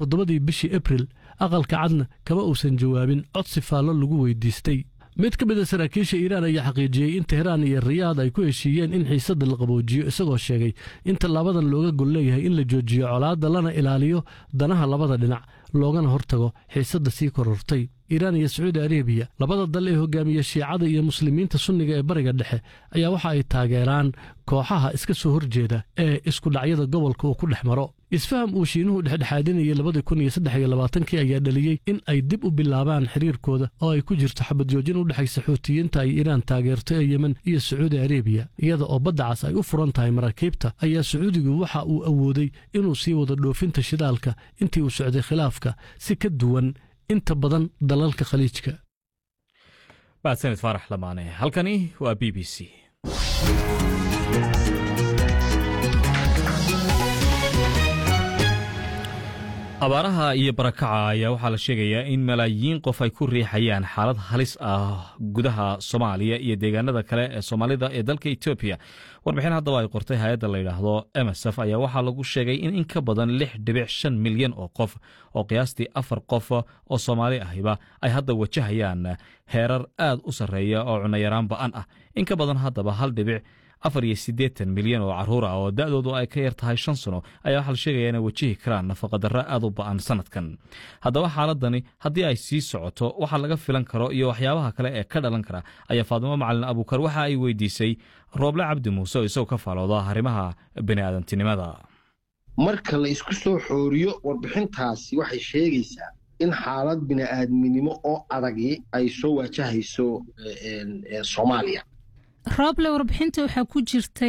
toddobadii bishii abril aqalka cadna kama uusan jawaabin codsi faallo lagu weydiistay mid ka mid a saraakiisha iiraan ayaa xaqiijiyey in tehraan iyo riyaad ay ku heshiiyeen in xiisadda la qaboojiyo isagoo sheegay in tallaabadan looga gol leeyahay in la joojiyo colaadda lana ilaaliyo danaha labada dhinac loogana hortago xiisadda sii korortay iiraan iyo sacuudi arabiya labada dal ee hogaamiya shiicada iyo muslimiinta sunniga ee bariga dhexe ayaa waxa ay taageeraan kooxaha iska soo horjeeda ee iskudhacyada gobolka uu ku dhex maro isfaham uu shiinuhu dhexdhexaadinayay labadii kun iyo saddex iyo labaatankii ayaa dhaliyey in ay dib u bilaabaan xiriirkooda oo ay ku jirto xabadjoojin u dhexaysa xuutiyiinta ay iiraan taageerto ee yemen iyo sacuudi arabiya iyada oo badda cas ay u furan tahay maraakiibta ayaa sacuudigu waxa uu awooday inuu sii wado dhoofinta shidaalka intii uu socday khilaafka si ka duwan inta badan dalalka khaliijka mahadsanid faarax lamaane halkani waa b b c abaaraha iyo barakaca ayaa waxaa la sheegayaa in malaayiin qof ay ku riixayaan xaalad halis ah gudaha soomaaliya iyo deegaanada kale ee soomaalida ee dalka etoobiya warbixin haddaba ay qortay hay-adda la yidhaahdo emsf ayaa waxaa lagu sheegay in in ka badan lix dhibic shan milyan oo qof oo qiyaastii afar qof oo soomaali ahiba ay hadda wajahayaan heerar aad u sarreeya oo cunayaraan ba'an ah in ka badan haddaba hal dhibic afar iyo siddeetan milyan oo carruur ah oo da'doodu ay ka yar tahay shan sano ayaa waxaa la sheegaya inay wajihi karaan nafaqadarro aad u ba'an sanadkan haddaba xaaladani haddii ay sii socoto waxa laga filan karo iyo waxyaabaha kale ee ka dhalan kara ayaa faadimo macalin abuukar waxa ay weydiisay rooble cabdi muuse oo isagoo ka faalooda arrimaha bini'aadantinimada marka la isku soo xooriyo warbixintaasi waxay sheegaysaa in xaalad bini'aadminimo oo adagi ay soo waajahayso soomaaliya rooble warbixinta waxaa ku jirtay